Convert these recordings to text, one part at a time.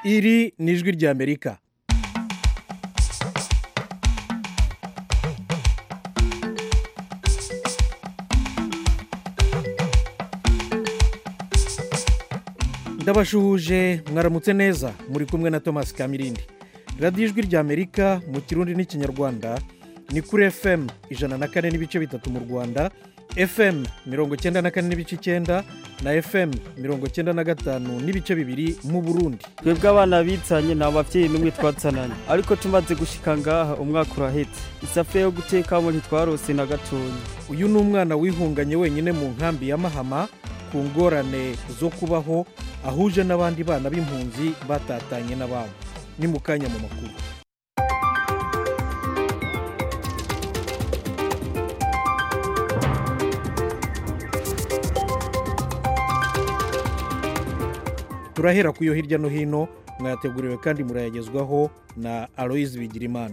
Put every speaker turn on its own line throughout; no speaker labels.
iri ni ijwi ry'amerika ndabashuhuje mwaramutse neza muri kumwe na thomas kamirindi radiyo ijwi ry'amerika mu kirundi n'ikinyarwanda ni kuri fm ijana na kane n'ibice bitatu mu rwanda fm mirongo icyenda na kane n'ibice icyenda na fm mirongo icyenda na gatanu n'ibice bibiri mu burundi
twebwe abana bitsanye nta babyeyi n'umwe twatsananye ariko tumaze gushika ngaha umwaka urahetse isafuriya yo gutekamo ntitwarose na gatoya
uyu ni umwana wihunganye wenyine mu nkambi ya mahama ku ngorane zo kubaho ahuje n'abandi bana b'impunzi batatanye n'ababo ni mu kanya mu makuru turahera ku yo hirya no hino mwayateguriwe kandi murayagezwaho na aloyizi bigirimana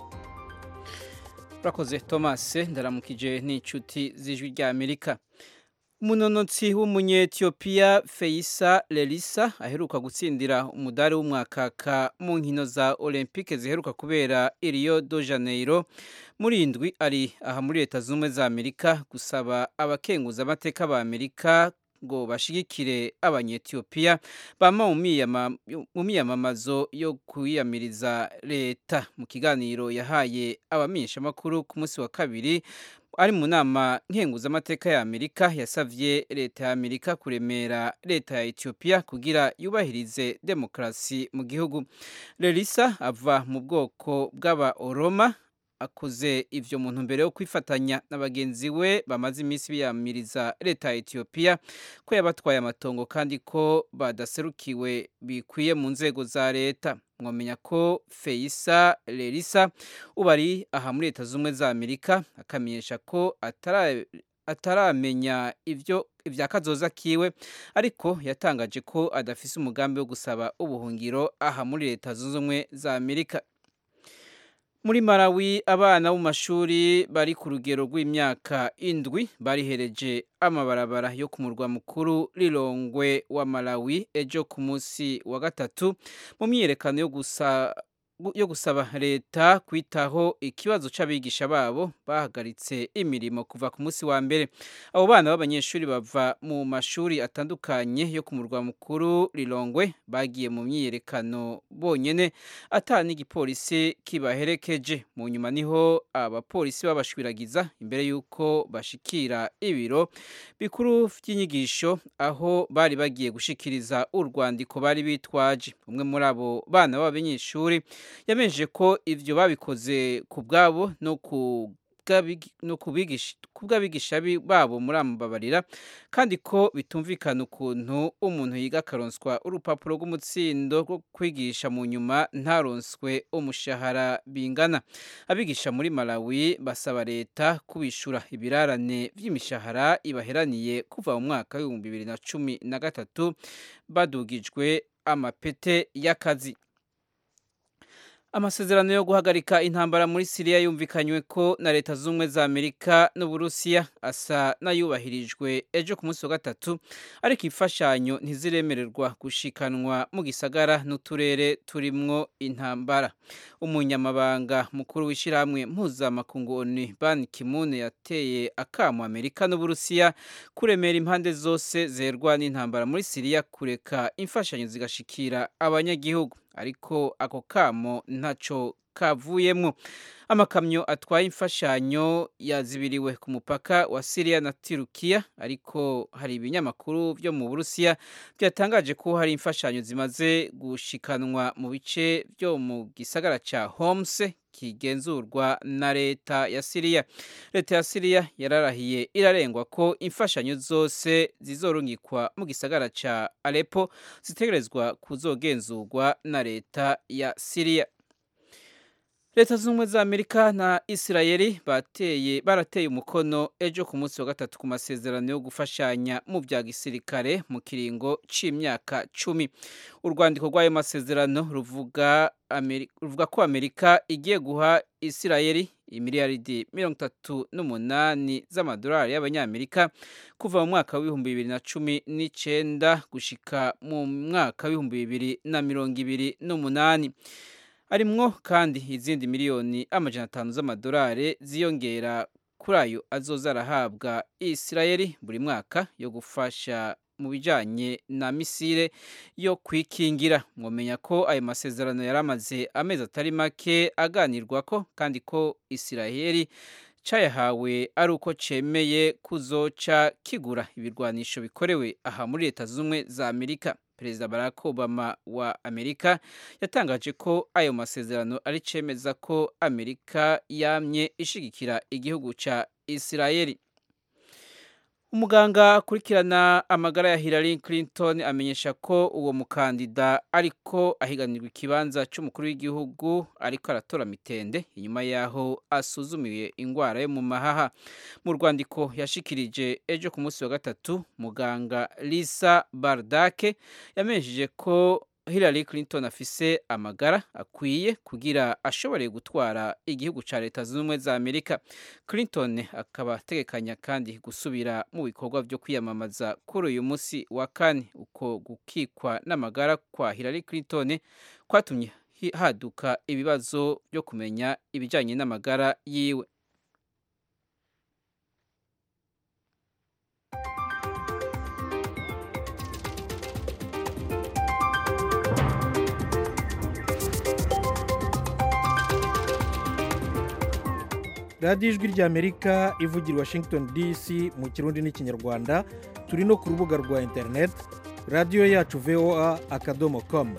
urakoze thomas ndaramukije n'inshuti z'ijwi ry'amerika umunonotsi w'umunyetiyopiya feyisa lerisa aheruka gutsindira umudari w'umwakaka mu nkino za olympique ziheruka kubera i rio de janeiro muri indwi ari aha muri leta zunze ubumwe za amerika gusaba abakenguza amateka ba amerika ngo bashigikire abanyetiyopiya bama mu miyamamazo yo kwiyamiriza leta mu kiganiro yahaye abamenyeshamakuru ku munsi wa kabiri ari mu nama nkenguzamateka ya amerika yasabye leta ya amerika kuremera leta ya etiyopiya kugira yubahirize demokarasi mu gihugu lerisa ava mu bwoko bw'aba oroma akoze ivyo muntu mbere yo kwifatanya na bagenzi we bamaze iminsi biyamiriza leta ya etiyopiya ko yabatwaye amatongo kandi ko badaserukiwe bikwiye mu nzego za leta mwamenya ko feyisa lerisa ubu ari aha muri leta z'ubumwe za amerika akamenyesha ko ataramenya ibyo ibya kazoza kiwe ariko yatangaje ko adafise umugambi wo gusaba ubuhungiro aha muri leta zunze ubumwe za amerika muri Malawi abana bo mu mashuri bari ku rugero rw'imyaka indwi barihereje amabarabara yo ku murwa mukuru rirongwe wa Malawi ejo ku munsi wa gatatu mu myiyerekano yo gusa yo gusaba leta kwitaho ikibazo c'abigisha babo bahagaritse imirimo kuva ku munsi wa mbere abo bana b'abanyeshuri bava mu mashuri atandukanye yo ku murwa mukuru rirongwe bagiye mu myiyerekano bonyene ata n'igipolisi kibaherekeje mu nyuma niho abapolisi babashwiragiza imbere y'uko bashikira ibiro bikuru vy'inyigisho aho bari bagiye gushikiriza urwandiko bari bitwaje umwe muri abo bana b'abanyeshuri yamenyesheje ko ibyo babikoze ku bwabo no ku bw'abigisha babo muri amababarira kandi ko bitumvikana ukuntu umuntu yiga akaronswa urupapuro rw'umutsindo rwo kwigisha mu nyuma ntaronswe umushahara bingana abigisha muri malawi basaba leta kubishura ibirarane by'imishahara ibaheraniye kuva mu mwaka w'ibihumbi bibiri na cumi na gatatu badugijwe amapete y'akazi amasezerano yo guhagarika intambara muri siriya yumvikanywe ko na leta z'ubumwe za amerika n'uburusiya asa n'ayubahirijwe ejo ku munsi wa gatatu ariko imfashanyo ntiziremererwa gushikanwa mu gisagara n'uturere turimwo intambara umunyamabanga mukuru w'ishyirahamwe mpuzamakungu oni ban kimune yateye akamo amerika n'uburusiya kuremera impande zose zerwa n'intambara muri siriya kureka imfashanyo zigashikira abanyagihugu ariko ako kamo ntaco kavuyemwo amakamyo atwaye imfashanyo yazibiriwe ku mupaka wa Syria na Turkiya ariko hari ibinyamakuru byo mu Burusiya byatangaje ko hari imfashanyo zimaze gushikanwa mu bice byo mu gisagara ca Homs kigenzurwa na leta ya Syria leta ya Syria yararahiye irarengwa ko imfashanyo zose zizorungikwa mu gisagara ca Aleppo zitegerezwa kuzogenzurwa na leta ya Syria leta zunze ubumwe za amerika na isirayeli bateye barateye umukono ejo ku munsi wa gatatu ku masezerano yo gufashanya mu bya gisirikare mu kiringo c'imyaka cumi urwandiko rw'ayo masezerano ruvuga, ruvuga ko amerika igiye guha isirayeli imiliyaridi mirongo itatu n'umunani z'amadolari y'abanyamerika kuva mu mwaka w'ibihumbi bibiri na cumi n'icenda gushika mu mwaka w'ibihumbi bibiri na mirongo ibiri n'umunani harimwo kandi izindi miliyoni amajana atanu z'amadolari ziyongera kuri ayo azoza arahabwa isirayeli buri mwaka yo gufasha mu bijanye na misile yo kwikingira mwomenya ko ayo masezerano yari amaze amezi atari make aganirwako kandi ko isirayeli cayahawe ari uko cemeye kuzoca kigura ibirwanisho bikorewe aha muri leta z'ubumwe za amerika perezida barack obama wa amerika yatangaje ko ayo masezerano ari cemeza ko amerika yamye ishigikira igihugu ca isirayeli umuganga akurikirana amagara ya Hillary Clinton amenyesha ko uwo mukandida ariko ahiganirwa ikibanza cy'umukuru w'igihugu ariko aratora mitende inyuma yaho asuzumiwe indwara yo mu mahaha mu rwandiko yashikirije ejo ku munsi wa gatatu muganga Lisa Bardake yamenyesheje ko Hillary Clinton afise amagara akwiye kugira ashobore gutwara igihugu ca leta zunze ubumwe za Amerika. Clinton akaba ategekanya kandi gusubira mu bikorwa vyo kwiyamamaza kuri uyu musi wa kane. Uko gukikwa n'amagara kwa Hillary Clinton kwatumye haduka ibibazo byo kumenya ibijanye n'amagara yiwe.
radiyo ijwi ry'amerika ivugira i washington dc mu kirundi n'ikinyarwanda turi no ku rubuga rwa interineti radiyo yacu voa akadomo komu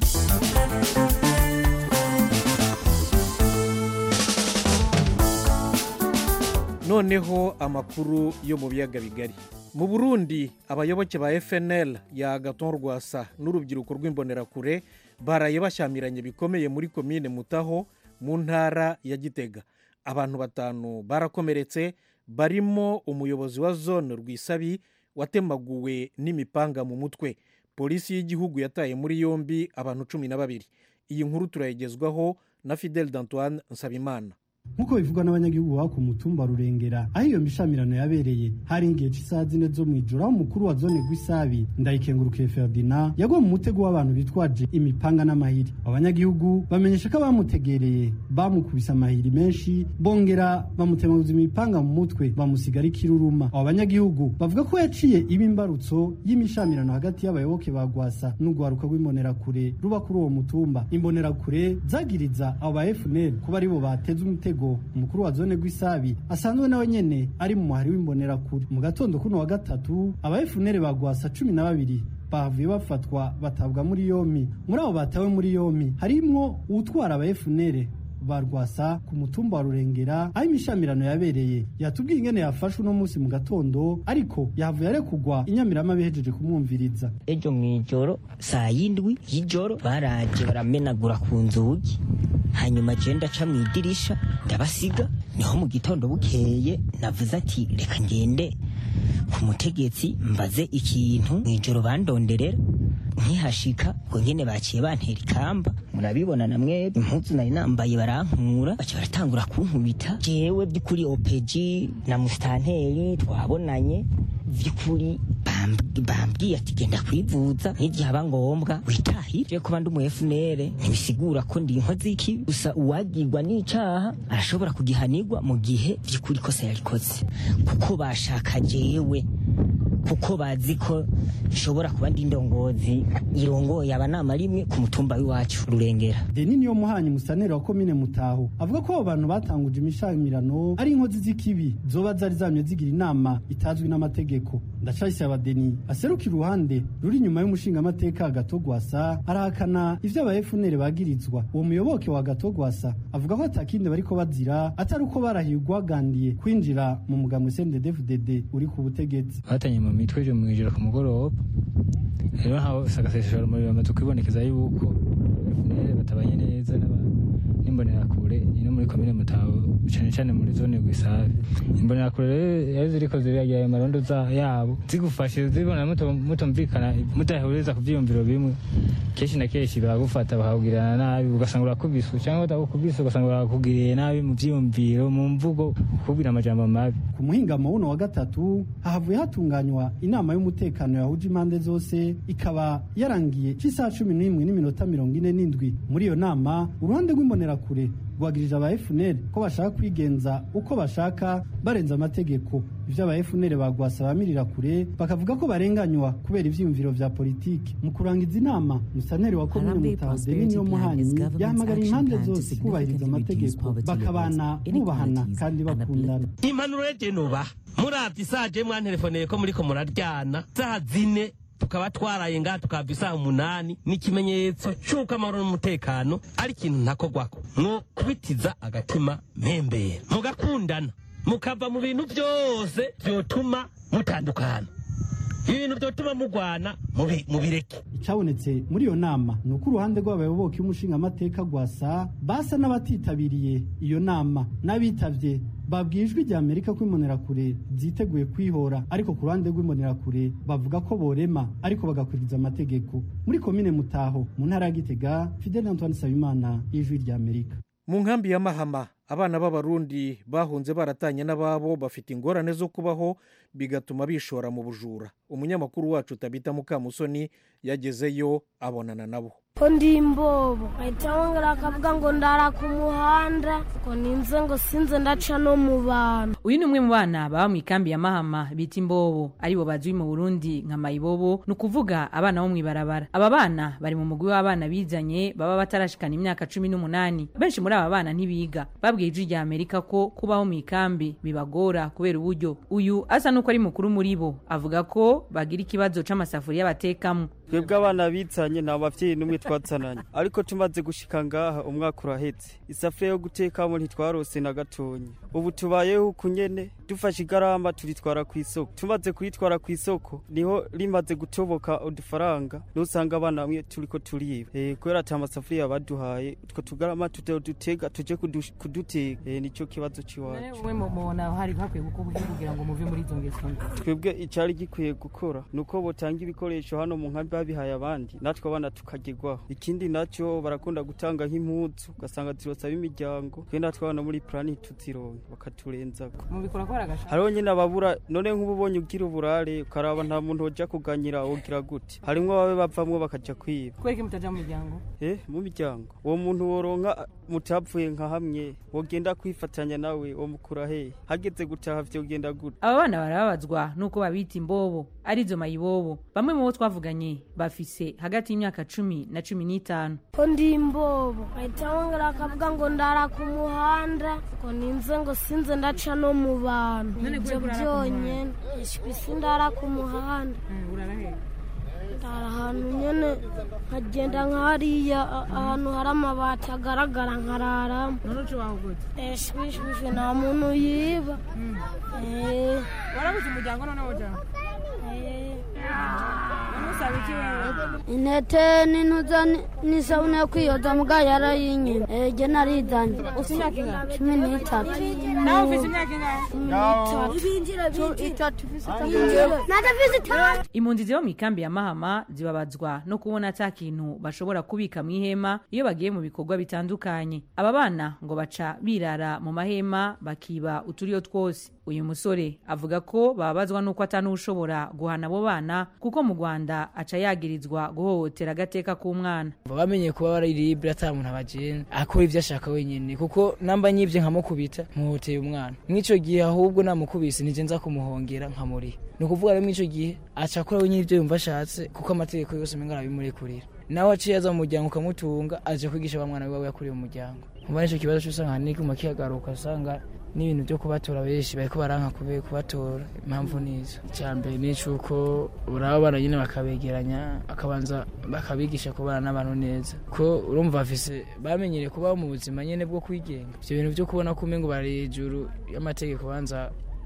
noneho amakuru yo mu biyaga bigari mu burundi abayoboke ba fnl ya agaton rwasa n'urubyiruko rw'imbonerakure baraye bashyamiranye bikomeye muri komine mutaho mu ntara ya gitega abantu batanu barakomeretse barimo umuyobozi wa zone rwisabi watemaguwe n'imipanga mu mutwe polisi y'igihugu yataye muri yombi abantu cumi na babiri iyi nkuru turayigezwaho na fidel d'antoine nsabimana
nk'uko bivugwa n'abanyagihugu baba ku mutumba rurengera aho iyo mishamirano yabereye hari igihe cy'isaha zine zo mu ijoro aho umukuru wa zone rw'isabi ndayikengurukiye ferdinand yaguye mu mutego w'abantu bitwaje imipanga n'amahiri abanyagihugu bamenyesha ko abamutegereye bamukubise amahiri menshi bongera bamutemaguza imipanga mu mutwe bamusigara ikiruruma abo banyagihugu bavuga ko yaciye iba imbarutso y'imishamirano hagati y'abayoboke ba gwasa n'urwaruka rw'imbonerakure ruba kuri uwo mutumba imbonerakure zagiriza abo ba fnl kuba aribo bateze umutego umukuru wa zone rw'isabi asanzwe nawe nyene ari mu muhari w'imbonerakure mu gatondo kuno wa gatatu aba FNL bagwasa cumi na babiri bahavuye bafatwa batabwa muri yomi muri abo batawe muri yomi harimwo uwutwara aba FNL barwasa ku mutumba wa rurengera aho imishamirano yabereye yatubwiye ingene yafashwe uno munsi mu gatondo ariko yahavuye arekugwa inyamirama bihejeje kumwumviriza
ejo mw'ijoro saa yindwi y'ijoro baraje baramenagura ku nzugi hanyuma je ndaca mu idirisha ndabasiga niho mu gitondo bukeye navuze ati reka ngende ku mutegetsi mbaze ikintu mw'ijoro bandonderera nkihashika ngo nyene baciye bantera ikamba murabibona na mwebwe impuzu nari nambaye barankura baca baratangura kunkubita jewe by'ukuri opeji na musitanteri twabonanye vy'ukuri bambwiye ati genda kwivuza n'igihe haba ngombwa witahire kuba ndi umu FNL ntibisigura ko ndi inkozi y'ikibi gusa uwagirwa n'icaha arashobora kugihanirwa mu gihe vy'ukuri kosa yarikoze kuko bashaka jewe kuko bazi ko nshobora kuba ndi indongozi irongoye abanama rimwe ku mutumba w'iwacu rurengera
deni niyo muhanyi musanera wa komine mutaho avuga ko abo bantu batanguje imishamirano ari inkozi z'ikibi zoba zari zamye zigira inama itazwi n'amategeko ndacayisaba deni aserukira uruhande ruri inyuma y'umushingamateka gatogwasa arahakana ivyo aba FNL bagirizwa uwo muyoboke wa gatogwasa avuga ko atakindi bariko bazira atari uko barahiye ugwagandiye kwinjira mu mugambwe CNDD-FDD uri ku butegetsi
batanye mu mitwe ejo mw'ijoro ku mugoroba rero ntawe sagaseseshora umuriro bamaze kwibonekeza yuko FNL batabanye neza n'imbonerakure ino muri komine mutaho cane cane muri zone gwisabe imbonerakure rero iyo ziriko ziragira ayo marondo za- yabo zigufashe zibona muto- mutumvikana mudahuriza ku vyiyumviro bimwe kenshi na kenshi baragufata bakakugirana nabi ugasanga urakubiswe cyangwa batakukubise ugasanga barakugiriye nabi mu vyiyumviro mu mvugo kukubwira amajambo mabi
ku muhingamo wuno wa gatatu hahavuye hatunganywa inama y'umutekano yahuje impande zose ikaba yarangiye c'isaha cumi n'imwe n'iminota mirongo ine n'indwi muri iyo nama uruhande rw'imbonerakure rwagirije aba FNL ko bashaka kwigenza uko bashaka barenza amategeko ivyo aba FNL bagwasa bamirira kure bakavuga ko barenganywa kubera ivyiyumviro vya politiki mu kurangiza inama musaneri wa komine
Harambe
mutaho
Prosperity
Denis
Plan
Muhanyi
is government's
yahamagariye
action
impande
plan to
zose kubahiriza
significantly reduce
amategeko
poverty
bakabana
levels,
bubahana
inequalities,
kandi
and
bakundana
impanuro rege nuba muravye isaje mwanterefoneye ko muriko muraryana saha zine tukaba twaraye ngaha tukava isaha umunani ni ikimenyetso c'uko amahoro n'umutekano ari ikintu ntakogwako mwokubitiza agatima mpembera mugakundana mukava mu bintu vyose vyotuma mutandukana ibintu vyotuma mugwana mubi- mubireke
icyabonetse muri iyo nama ni uko uruhande rw'abayoboke y'umushingamateka gwasa basa n'abatitabiriye iyo nama n'abitavye babwiye ijwi rya amerika ko imbonerakure ziteguye kwihora ariko ku ruhande rw'imbonerakure bavuga ko borema ariko bagakurikiza amategeko muri komine mutaho mu ntara ya gitega fidel antoine sabimana y'ijwi rya amerika
mu nkambi ya mahama abana b'abarundi bahunze baratanye n'ababo bafite ingorane zo kubaho bigatuma bishora mu bujura umunyamakuru wacu tabita mukamusoni yagezeyo abonana nabo
ko ndi imbobo ahita wongera akavuga ngo ndara ku muhanda ngo ninze ngo sinze ndaca no mu bantu
uyu ni umwe mu bana baba mu ikambi ya mahama bita imbobo aribo bazwi mu burundi nka mayibobo ni ukuvuga abana bo mu ibarabara aba bana bari mu mugwi w'abana bizanye baba batarashikana imyaka cumi n'umunani benshi muri aba bana ntibiga babwiye ijwi rya amerika ko kubaho mu ikambi bibagora kubera uburyo uyu asa n'uko ari mukuru muri bo avuga ko bagira ikibazo c'amasafuriya batekamo
twebwe abana bizanye nta bavyeyi n'umwe twazananye ariko tumaze gushika ngaha umwaka urahetse isafuriya yo gutekamo ntitwarose na gatonyi ubu tubayeho uku nyene dufashe igarama turitwara ku isoko tumaze kuritwara ku isoko niho rimaze gutoboka udufaranga nusanga abana bamwe turiko turiba eh, kubera ata masafuriya baduhaye utwo tugarama tutodutega tuje kudu- kuduteka eh, nico kibazo ciwacu
wowe mubona hari hakwiye gukorwa iki kugira ngo muve muri izo ngeso mbi
twebwe icyari gikwiye gukora ni uko botanga ibikoresho hano mu nkambi babihaye abandi natwe abana tukagirwaho ikindi nacyo barakunda gutanga nk'impuzu ugasanga zirosaba imiryango twe natwe abana muri plani tuzironka bakaturenzako
mubikora ko baragasha
hariho nyine ababura none nk'ubu ubonye ugira uburare ukaraba nta muntu wojya kuganyira wogira gute harimwo ababe bavamwo bakaja kwiba
kubera ko mutaja mu miryango
eh mu miryango uwo muntu woronka mutapfuye nka hamwe wogenda kwifatanya nawe wo mukura hehe hageze gutaha vyogenda gute
aba bana barababazwa nuko babita imbobo arizo mayibobo bamwe mu bo twavuganye bafise hagati y'imyaka cumi na cumi n'itanu
ko ndi imbobo ahita wongera akavuga ngo ndara ku muhanda ngo ninze ngo sinze ndaca no mu bantu
None
ibyo
kubera ko urara ku
byonyine ishwi sindara ku muhanda
urara hehe
ndara ahantu nyene nkagenda nk'hariya a- ahantu hari amabati agaragara nkararamo
none uca waho gute
eshwishwishwi nta muntu yiba Eh,
warabuze umuryango none wojaho
eh.
none usaba iki wewe
intete n'intuza n'isabune yo kwiyoza muga yarayinyina ege narizanye
ufite imyaka ingahe
cumi n'itatu
nawe ufite imyaka ingahe
impunzi ziba mu ikambi ya mahama zibabazwa no kubona ata kintu bashobora kubika mu ihema iyo bagiye mu bikorwa bitandukanye aba bana ngo baca birara mu mahema bakiba uturiyo twose uyu musore avuga ko bababazwa n'uko atanushobora guhana abo bana kuko mu rwanda aca yagirizwa guhohotera agateka k'umwana
bamenye kuba bararibira ata muntu abagenda akora ibyo ashaka wenyine kuko namba nyibye nkamukubita muhoteye umwana mw'ico gihe ahubwo namukubise nije nza kumuhongera nkamuriha ni ukuvuga rero mw'ico gihe aca akora wenyine ibyo yumva ashatse kuko amategeko yose menga arabimurekurira nawe aciye aza mu muryango ukamutunga aje kwigisha ba mwana wiwe yakuriye mu muryango muba nico kibazo c'usanga n'iguma kihagaruka usanga n'ibintu byo kubatora benshi bariko baranka kube kubatora impamvu nizo icyambere ni icuko uraba abana nyine bakabegeranya akabanza bakabigisha kubana n'abantu neza ko urumva bafise bamenyereye kubaho mu buzima nyine bwo kwigenga ivyo bintu byo kubona ko umengo bari hejuru y'amategeko banza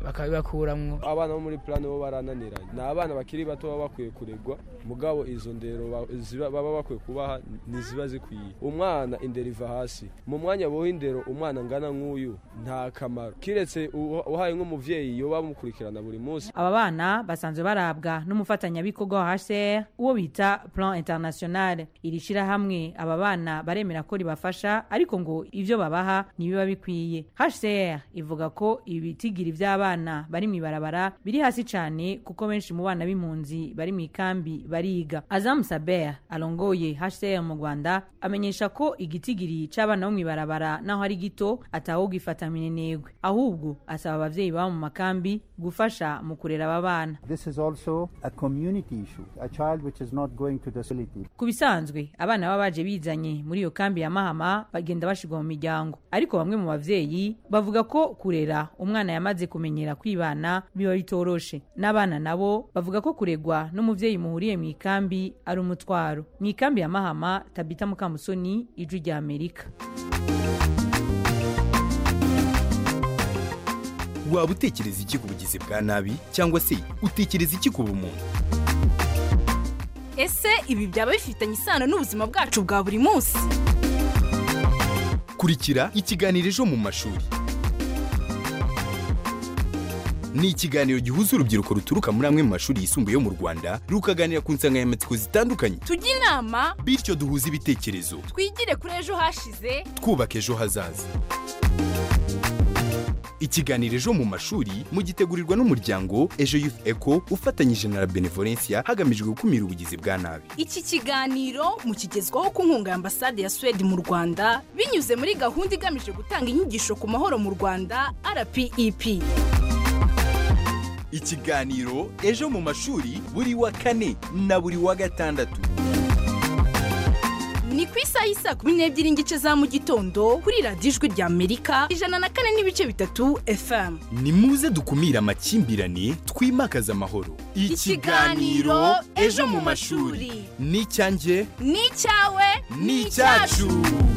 bakabibakuramwo
abana bo muri plani bo barananiranye ni abana bakiri bato baba bakwiye kuregwa mugabo izo ndero ba- ziba- baba bakwiye kubaha ntiziba zikwiye umwana indero iva hasi mu mwanya boha indero umwana angana nk'uyu nta kamaro kiretse uha- uhaye nk'umuvyeyi yoba bamukurikirana buri munsi
aba bana basanzwe barabwa n'umufatanyabikorwa wa hcr uwo bita plan international iri shirahamwe aba bana baremera ko ribafasha ariko ngo ivyo babaha ntibiba bikwiye hcr ivuga ko ibitigiri vy'abana bari mw'ibarabara biri hasi cane kuko benshi mu bana b'impunzi bari mw'ikambi bariga azam saber arongoye hcr mu rwanda amenyesha ko igitigiri c'abana bo mw'ibarabara naho ari gito atawugifata minenegwe ahubwo asaba abavyeyi baba mu makambi gufasha mu kurera aba bana
This is also a community issue. A child which is not going to the facility.
ku bisanzwe abana baba baje bizanye muri iyo kambi ya mahama bagenda bashirwa mu miryango ariko bamwe mu bavyeyi bavuga ko kurera umwana yamaze kumenyera kwibana biba bitoroshe n'abana nabo bavuga ko kuregwa n'umuvyeyi muhuriye mu ikambi ari umutwaro mu ikambi ya mahama tabita mukamusoni ijwi rya amerika
waba utekereza iki ku bugizi bwa nabi cyangwa se utekereza iki ku bumuntu
ese ibi byaba bifitanye isano n'ubuzima bwacu bwa buri munsi
kurikira ikiganiro ejo mu mashuri ni ikiganiro gihuza urubyiruko ruturuka muri amwe mu mashuri yisumbuye yo mu rwanda rukaganira ku nsanganyamatsiko zitandukanye
tujye inama
bityo duhuze ibitekerezo
twigire kuri ejo hashize
twubaka ejo hazaza ikiganiro ejo mu mashuri mugitegurirwa n'umuryango ejo youth eco ufatanyije na la benevolencia hagamijwe gukumira ubugizi bwa nabi
iki kiganiro mukigezwaho ku nkunga ya ambasade ya suwede mu rwanda binyuze muri gahunda igamije gutanga inyigisho ku mahoro mu rwanda rpep
ikiganiro ejo mu mashuri buri wa kane na buri wa gatandatu
ni ku isaha y'isaa kumi n'ebyiri n'igice za mu gitondo kuri radiyo ijwi rya amerika ijana na kane n'ibice bitatu fm
ni muze dukumire amakimbirane twimakaze amahoro
Ikiganiro Ejo mu mashuri.
ni icyanjye
ni icyawe
ni icyacu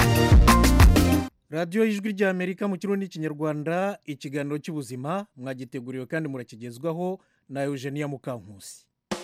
radiyo y'ijwi ry'amerika mu kirundi n'ikinyarwanda ikiganiro cy'ubuzima mwagiteguriwe kandi murakigezwaho na eugenia mukankusi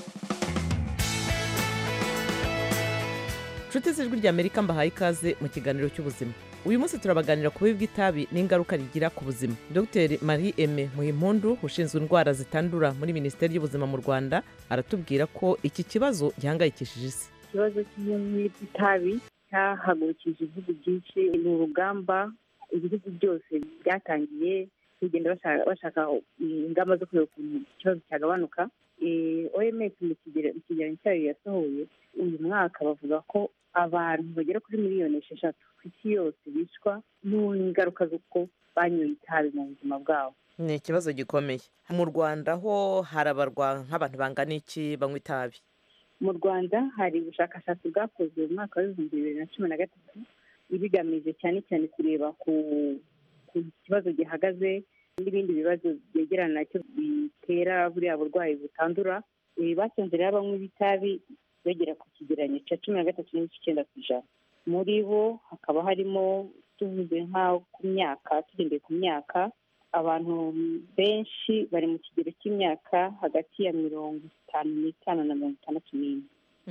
inshuti z'ijwi ry'amerika mbahaye ikaze mu kiganiro cy'ubuzima uyu munsi turabaganira ku bubi bw'itabi n'ingaruka rigira ku buzima dr marie aime muhimpundu ushinzwe indwara zitandura muri minisiteri y'ubuzima mu rwanda aratubwira ko iki kibazo gihangayikishije isi
ikibazo cy'ubunywi bw'itabi cyahagurukije ibihugu byinshi ni urugamba ibihugu byose byatangiye kugenda bashaka- bashaka ingamba zo kureba ukuntu ikibazo cyagabanuka Eh, oms mu kigero- mu kigereranyo cyayo yasohoye uyu mwaka bavuga ko abantu bagera kuri miliyoni esheshatu ku isi yose bicwa n'ingaruka z'uko banyoye itabi mu buzima bwabo
ni ikibazo gikomeye mu rwanda ho harabarwa nk'abantu bangana iki banywa itabi
mu rwanda hari ubushakashatsi bwakozwe mu mwaka w'ibihumbi bibiri na cumi na gatatu ibigamije cyane cyane kureba ku ku kibazo gihagaze n'ibindi bibazo byegerana nacyo bitera buriya burwayi butandura Eh, basanze rero abanywa b'itabi bagera ku kigereranyo cya cumi na gatatu n'igice icyenda ku ijana muri bo hakaba harimo tuvuze nka ku myaka tugendeye ku myaka abantu benshi bari mu kigero cy'imyaka hagati ya mirongo itanu n'itanu na mirongo itandatu n'ine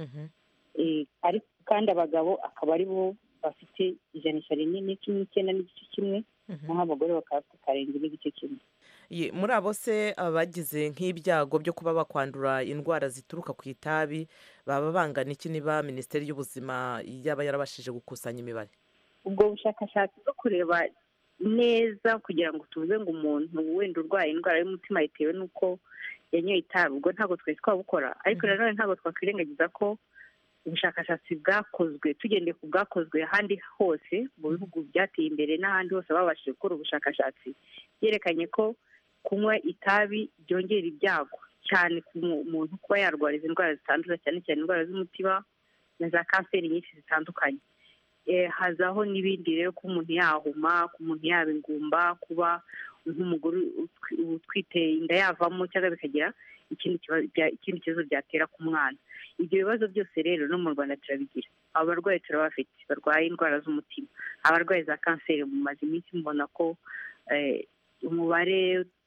Eh, ariko kandi abagabo akaba ari bo bafite ijanisha rinini cumi n'icyenda n'igice kimwe naho abagore bakaba bafite karindwi n'igice kimwe
Ye, muri abo se abagize nk'ibyago byo kuba bakwandura indwara zituruka ku itabi baba bangana iki niba minisiteri y'ubuzima yaba yarabashije gukusanya imibare
ubwo bushakashatsi bwo kureba neza kugira ngo tuvuze ngo umuntu wenda urwaye indwara y'umutima bitewe n'uko yanyoye itabi ubwo ntabwo twari twabukora ariko nanone ntabwo twakwirengagiza ko ubushakashatsi bwakozwe tugendeye ku bwakozwe ahandi hose mu bihugu byateye imbere n'ahandi hose babashije gukora ubushakashatsi byerekanye ko kunywa itabi byongera ibyago cyane ku mu- muntu kuba yarwara izi ndwara zitandura cyane cyane indwara z'umutima na za kanseri nyinshi zitandukanye Eh, hazaho n'ibindi rero ko umuntu yahuma ko umuntu yaba ingumba kuba nk'umugore utwi- utwite inda yavamo cyangwa bikagira ikindi kibazo bya- ikindi kibazo byatera ku mwana ibyo bibazo byose rero no mu rwanda turabigira abo barwayi turabafite barwaye indwara z'umutima abarwayi za kanseri mumaze iminsi mubona ko eh, umubare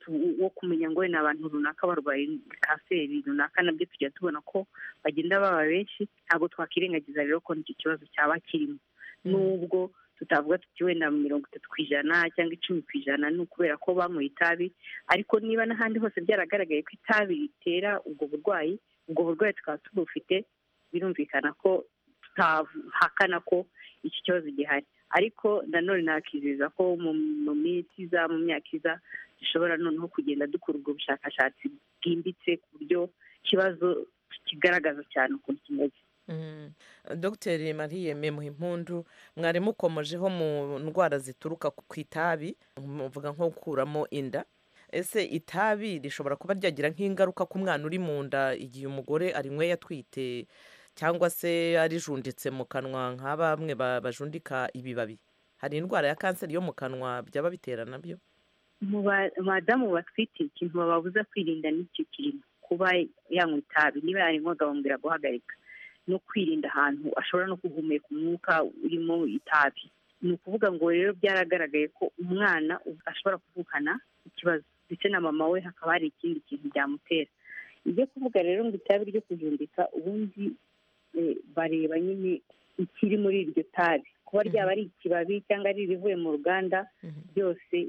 tu- wo kumenya ngo ni abantu runaka barwaye kanseri runaka nabyo tujya tubona ko bagenda baba benshi ntabwo twakwirengagiza rero ko nicyo kibazo cyaba kirimo nubwo tutavuga tuti wenda mirongo itatu ku ijana cyangwa icumi ku ijana ni ukubera ko banyweye itabi ariko niba n'ahandi hose byaragaragaye ko itabi ritera ubwo burwayi ubwo burwayi tukaba tubufite birumvikana ko tutahakana ko iki kibazo gihari ariko nanone nakizeza ko mu mu minsi iza mu myaka iza dushobora noneho kugenda dukora ubwo bushakashatsi bwimbitse ku buryo ikibazo kigaragaza cyane ukuntu kimeze
Mm. dogiteri mariye memuhimpundu mwari mukomojeho mu ndwara zituruka ku ku itabi muvuga nko gukuramo inda ese itabi rishobora kuba ryagira nk'ingaruka ku mwana uri mu nda igihe umugore arinyweye atwite cyangwa se arijunditse mu kanwa nka bamwe ba- bajundika ibibabi hari indwara ya kanseri yo mu kanwa byaba bitera nabyo
mu ba- badamu batwite ikintu bababuza kwirinda n'icyo kirimo kuba yanywa itabi niba yarinywaga bamubwira guhagarika no kwirinda ahantu ashobora no guhumeka umwuka urimo itabi ni ukuvuga ngo rero byaragaragaye ko umwana ashobora kuvukana ikibazo ndetse na mama we hakaba hari ikindi kintu byamutera ibyo kuvuga rero ngo itabi ryo kujundika ubundi eh, bareba nyine ikiri muri iryo tabi kuba ryaba ari ikibabi cyangwa ari irivuye mu ruganda byose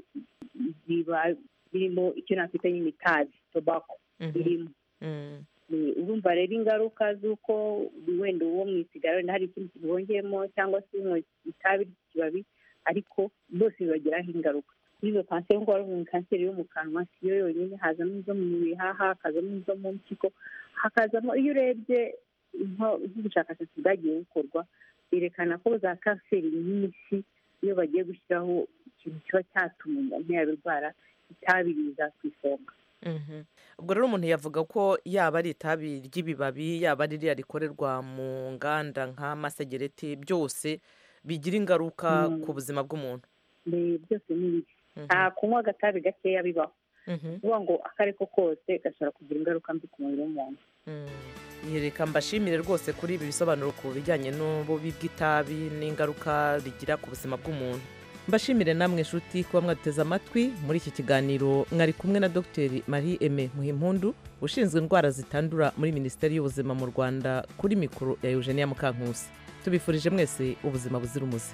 biba birimo icyo nakwita nyine itabi tobako birimo Eh, urumva rero ingaruka z'uko wenda uwo mu isigara wenda hari ikindi kintu wongeyemo cyangwa se unywa itabi ry'ikibabi ariko bose bibagiraho ingaruka kuri izo kanseri nk'uko wari kanseri yo mu kanwa si yo yonyine hazamo izo mu bihaha hakazamo izo mu mpyiko hakazamo iyo urebye nko- nk'ubushakashatsi bwagiye bukorwa berekana ko za kanseri nyinshi iyo bagiye gushyiraho ikintu kiba cyatuma umuntu yabirwara itabi riza ku isonga
Mhm. ubwo rero umuntu yavuga ko yaba ari itabi ry'ibibabi yaba ari ririya rikorerwa mu nganda nk'amasegereti byose bigira ingaruka
Mm.
ku buzima bw'umuntu
Mbe- byose ni bibi nta kunywa agatabi gakeya bibaho kuvuga ngo ako ari ko kose gashobora kugira ingaruka mbi ku mubiri w'umuntu
Iyi reka mbashimire rwose kuri ibi bisobanuro ku bijyanye n'ububi bw'itabi n'ingaruka rigira ku buzima bw'umuntu mbashimire namwe inshuti kuba mwaduteze amatwi muri iki kiganiro mwari kumwe na dr marie aime muhimpundu ushinzwe indwara zitandura muri minisiteri y'ubuzima mu rwanda kuri mikoro ya eugenia mukankusi tubifurije mwese ubuzima buzira umuze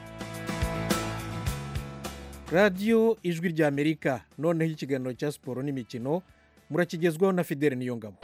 radiyo ijwi ry'amerika noneho ikiganiro cya siporo n'imikino murakigezwaho na fidele niyongabo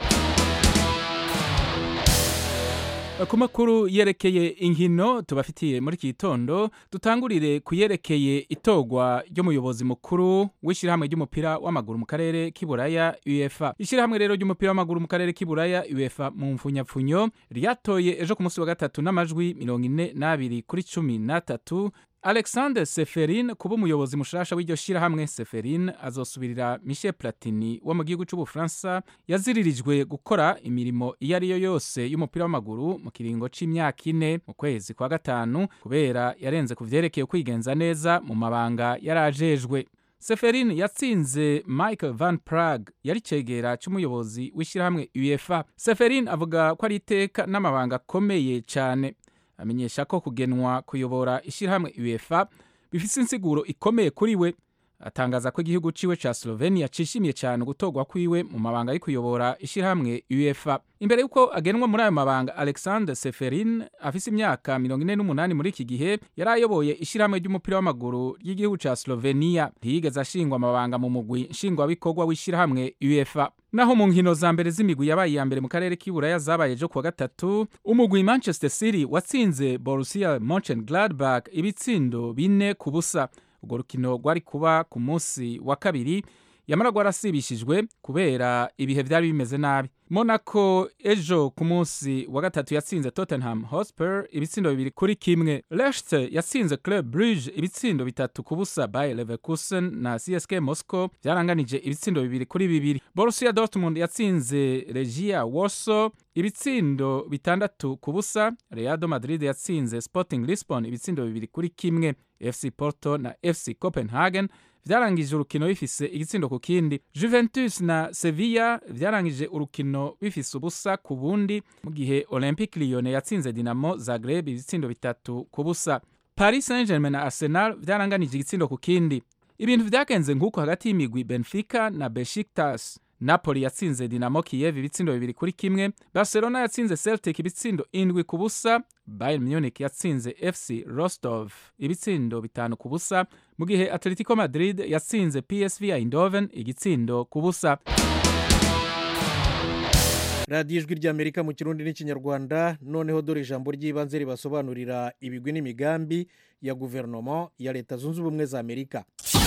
ku makuru yerekeye inkino tubafitiye muri iki gitondo dutangurire ku yerekeye itogwa ry'umuyobozi mukuru w'ishyirahamwe ry'umupira w'amaguru mu karere k'iburaya uefa ishyirahamwe rero ry'umupira w'amaguru mu karere k'iburaya uefa mu mfunyapfunyo ryatoye ejo ku munsi wa gatatu n'amajwi mirongo ine n'abiri kuri cumi n'atatu alexander seferin kuba umuyobozi mushasha w'iryo shyirahamwe seferin azosubirira michel platini wo mu gihugu cy'ubufaransa yaziririjwe gukora imirimo iyo ari yo yose y'umupira w'amaguru mu kiringo c'imyaka ine mu kwezi kwa gatanu kubera yarenze ku vyerekeye kwigenza neza mu mabanga yarajejwe seferin yatsinze michael van prague yari cegera c'umuyobozi w'ishyirahamwe uefa seferin avuga ko ari iteka n'amabanga akomeye cane amenyesha ko kugenwa kuyobora ishyirahamwe uefa bifite insiguro ikomeye kuri we atangaza ko igihugu ciwe ca slovenia cishimiye cyane gutorwa kwiwe mu mabanga yo kuyobora ishyirahamwe uefa imbere y'uko agenwa muri ayo mabanga alexander seferin afise imyaka mirongo ine n'umunani muri iki gihe yari ayoboye ishyirahamwe ry'umupira w'amaguru ry'igihugu ca slovenia ntiyigeze ashingwa amabanga mu mugwi nshingwabikorwa w'ishyirahamwe uefa naho mu nkino za mbere z'imigwi yabaye iya mbere mu karere k'iburaya zabaye ejo kuwa gatatu umugwi manchester city watsinze borussia monchengladbach ibitsindo bine ku busa urwo rukino rwari kuba ku munsi wa kabiri yamara rwarasibishijwe kubera ibihe byari bimeze nabi monaco ejo ku munsi wa gatatu yatsinze tottenham hotspur ibitsindo bibiri kuri kimwe leicester yatsinze club brugge ibitsindo bitatu ku busa by leverkusen na csk moscow byaranganije ibitsindo bibiri kuri bibiri borussia dortmund yatsinze regia warsaw ibitsindo bitandatu ku busa reado madrid yatsinze sporting lisbon ibitsindo bibiri kuri kimwe fc porto na fc copenhagen byarangije urukino bifise igitsindo ku kindi juventus na sevilla byarangije urukino bifise ubusa ku bundi mu gihe olympique lyon yatsinze dinamo zagreb ibitsindo bitatu ku busa paris saint germain na arsenal byaranganije igitsindo ku kindi ibintu vyagenze nk'uko hagati y'imigwi benfica na beshiktas napoli yatsinze dinamo kiyev ibitsindo bibiri kuri kimwe barcelona yatsinze celtic ibitsindo indwi ku busa bayern munich yatsinze fc rostov ibitsindo bitanu ku busa mu gihe atletico madrid yatsinze psv eindhoven igitsindo ku busa
radiyo ijwi ry'amerika mu kirundi n'ikinyarwanda noneho dore ijambo ry'ibanze ribasobanurira ibigwi n'imigambi ya guverinoma ya leta zunze ubumwe za amerika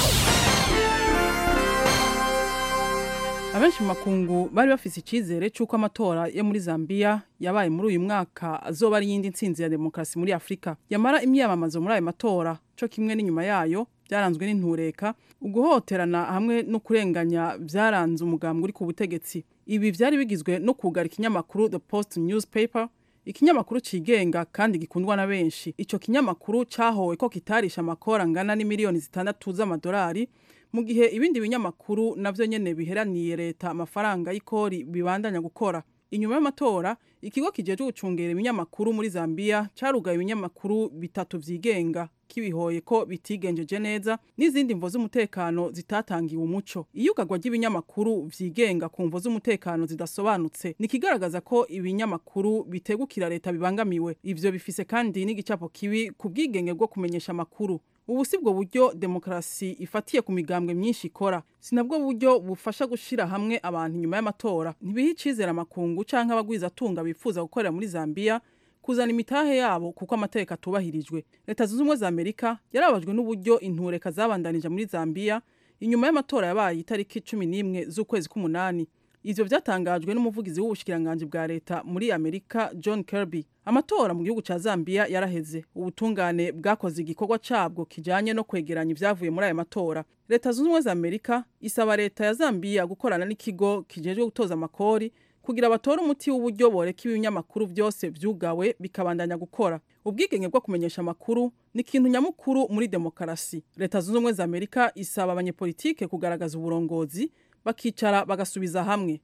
abenshi mu makungu bari bafise icyizere cy'uko amatora yo muri zambia yabaye muri uyu mwaka azoba ari iyindi nsinzi ya demokarasi muri afurika yamara imyamamazo muri ayo matora cyo kimwe n'inyuma yayo byaranzwe n'intureka uguhoterana hamwe no kurenganya byaranze umugambwe uri ku butegetsi ibi byari bigizwe no kugara ikinyamakuru the post newspaper ikinyamakuru cigenga kandi gikundwa na benshi ico kinyamakuru cahowe ko kitarisha amakora angana n'imiliyoni zitandatu z'amadolari mu gihe ibindi binyamakuru navyo nyene biheraniye leta amafaranga y'ikori bibandanya gukora inyuma y'amatora ikigo kijejwe gucungera ibinyamakuru muri Zambia carugaye ibinyamakuru bitatu vyigenga kibihoye ko bitigenjeje neza n'izindi mvo z'umutekano zitatangiwe umuco iyugagwa ry'ibinyamakuru vyigenga ku mvo z'umutekano zidasobanutse nikigaragaza ko ibinyamakuru bitegukira leta bibangamiwe ivyo bifise kandi n'igicapo kibi ku bwigenge bwo kumenyesha amakuru ubu si bwo buryo demokarasi ifatiye ku migambwe myinshi ikora si nabwo buryo bufasha gushira hamwe abantu nyuma y'amatora ntibiha icizere amakungu canke abagwizatunga bifuza gukorera muri Zambia kuzana imitahe yabo kuko amategeko atubahirijwe leta zunze ubumwe za amerika yarabajwe n'uburyo intureka zabandanije muri Zambia inyuma y'amatora yabaye itariki cumi n'imwe z'ukwezi k'umunani ivyo vyatangajwe n'umuvugizi w'ubushikiranganji bwa leta muri amerika john kirby amatora mu gihugu ca zambia yaraheze ubutungane bwakoze igikorwa cabwo kijanye no kwegeranya ivyavuye muri aya matora leta zunze ubumwe za amerika isaba leta ya zambia gukorana n'ikigo kijejwe gutoza amakori kugira batore umuti w'uburyo boreka ibinyamakuru byose vyugawe bikabandanya gukora ubwigenge bwo kumenyesha amakuru ni ikintu nyamukuru muri demokarasi leta zunze ubumwe za amerika isaba abanyepolitike kugaragaza uburongozi bakicara bagasubiza hamwe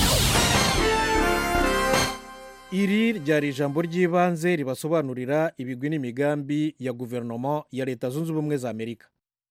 iri ryari ijambo ry'ibanze ribasobanurira ibigwi n'imigambi ya guverinoma ya leta zunze ubumwe za amerika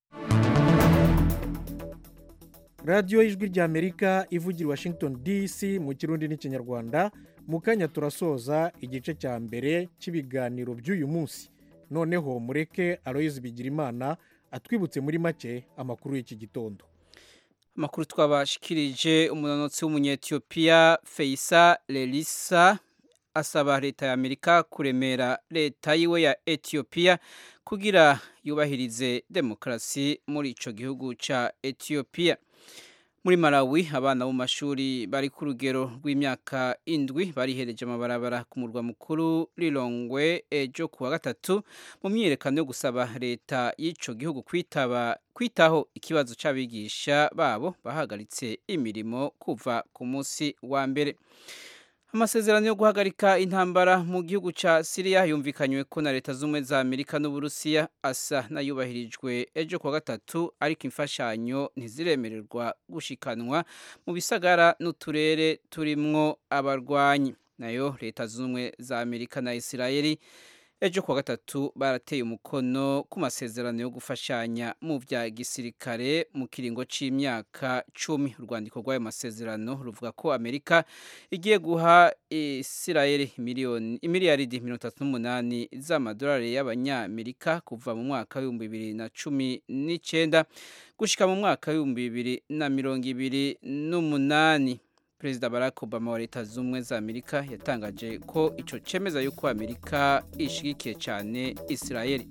radiyo y'ijwi ry'amerika ivugira washington dc mu kirundi n'ikinyarwanda mu kanya turasoza igice cya mbere cy'ibiganiro by'uyu munsi noneho mureke aroyizi bigirimana atwibutse muri make amakuru y'iki gitondo
amakuru twabashikirije umunonotsi w'umunyetiyopiya feyisa lerisa asaba leta ya amerika kuremera leta yiwe ya etiyopiya kugira yubahirize demokarasi muri ico gihugu ca etiyopiya muri malawi abana bo mu mashuri bari ku rugero rw'imyaka indwi barihereje amabarabara ku murwa mukuru rirongwe ejo ku wa gatatu mu myiyerekano yo gusaba leta y'ico gihugu kwitaba kwitaho ikibazo c'abigisha babo bahagaritse imirimo kuva ku munsi wa mbere amasezerano yo guhagarika intambara mu gihugu ca Syria yumvikanywe ko na leta z'umwe za Amerika n'Uburusiya asa nayubahirijwe ejo kwa gatatu ariko imfashanyo ntiziremererwa gushikanwa mu bisagara n'uturere turimwo abarwanyi nayo leta z'umwe za Amerika na Isirayeli ejo kuwa gatatu barateye umukono ku masezerano yo gufashanya mu bya gisirikare mu kiringo c'imyaka cumi urwandiko rw'ayo masezerano ruvuga ko amerika igiye guha isirayeli miliyoni imiliyaridi mirongo itatu n'umunani z'amadolari y'abanyamerika kuva mu mwaka w'ibihumbi bibiri na cumi n'icenda gushika mu mwaka w'ibihumbi bibiri na mirongo ibiri n'umunani perezida barack obama wa leta z'ubumwe za amerika yatangaje ko icyo cemeza yuko amerika ishigikiye cyane isirayeli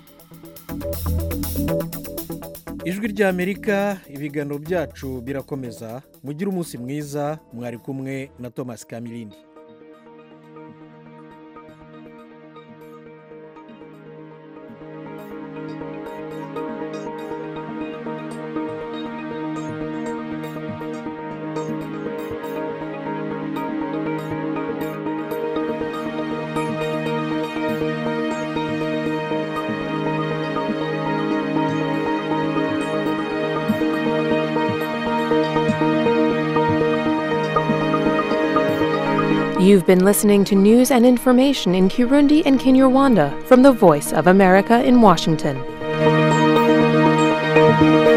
ijwi ry'amerika ibiganiro byacu birakomeza mugire umunsi mwiza mwari kumwe na thomas kamirindi
You've been listening to news and information in Kirundi and Kinyarwanda from the Voice of America in Washington.